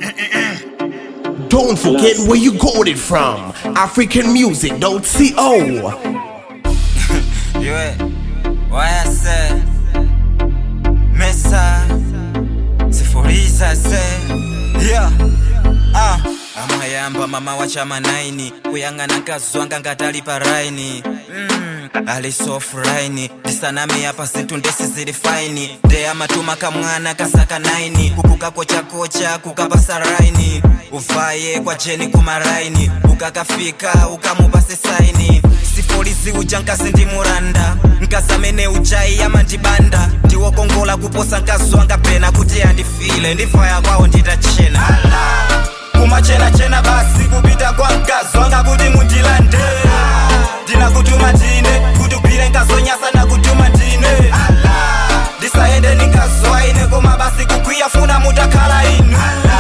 Don't forget where you got it from. AfricanMusic.co. Yue, wayase Mesa Sifuriza se Yeah Ah amayamba mama wa chama naini kuyang'ana nkazwanga ngatali pa raini mm, alisofuraini ndisaname apa zinthu ndesi zili faini nde amatuma kamwana kasaka naini kukukakochakocha kukapasa raini uvaye kwa jeni kumaraini ukakafika ukamupase saini sifolizi uja nkazi ndi muranda nkazi amene ujayi amandibanda ndiwokongola kuposa nkazi wanga pena kuti andifile ndifaya kwawo nditachena kumachenachena basi kupita kwa mkazi wanga kuti mundilande ndinakutuma tine kuti ugwire nkazonyasa nakutuma tine ndisayende ninkaziwaine koma basi kugwiya funa mutakhala inu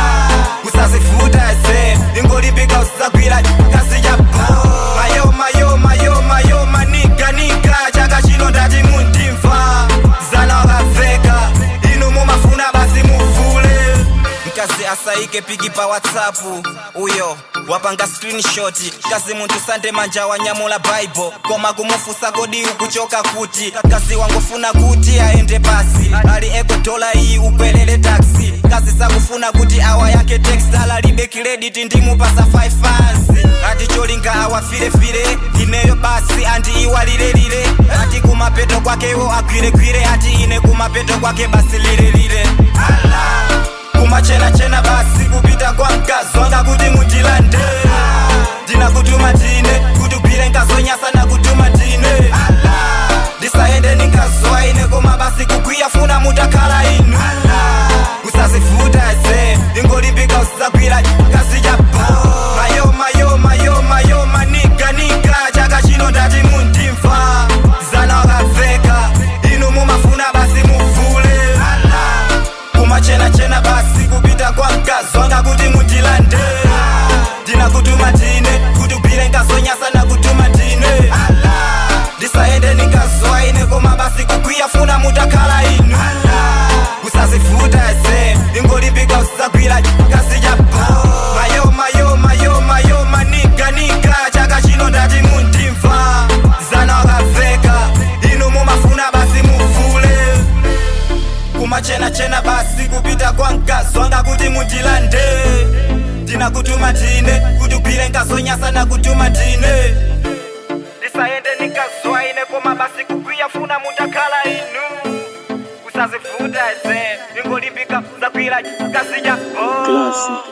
usazifuta ese ingolipika usagwira kazi chapo mayo mayo mayo mayo maniga niga chaka chino ndati mundimva zana wakaveka inu mumafuna basi muvule mkazi asaike piki pa whatsapp uyo wapanga screenshot kazi munthu sande manja wanyamula bible koma kumufusa kodi ukuchoka kuti kazi wangofuna kuti aende pasi ali eko dola iyi ukwelele taxi kazi sakufuna kuti awa yake text alalibe credit ndimupasa 5 fans ati cholinga awafirefire ineyo basi andi iwalilelile ati kumapeto kwakewo agwiregwire ati ine kumapeto kwake basi lilelile kumachenachena basi kupita kwa mkazi wanga kuti mundilande ndinakutuma tine kuti ugwire nkazonyasa nakutuma tine ndisayende ninkazowaine koma basi kugwiya funa mutakhala inu usazifuta ese ingolipika usagwira kazi chapo mayo mayo mayo mayo maniga niga chaka chino ndati mundimva zana wakaveka inu mumafuna basi muvule kumachenachena basi kupita kwa mkazi wanga kuti mundilande ndinakutuma tine kuti ugwire nkazonyasa nakutuma tine ndisayende ninkazowaine koma basi kugwiya funa mutakhala inu usazifuta ese ingolipika usagwira kazi chapo mayo mayo mayo mayo maniga niga chaka chino ndati mundimva zana wakaveka inu mumafuna basi muvule kumachenachena basi kupita kwa mkazi wanga kuti mundilande ndinakutuma tine kuti ugwire nkazonyasa nakutuma tine ndisayende nikazwaine koma basi kugwiya funa mutakhala inu usazifuta ese ingolipika zagwira kazi chapo Classic.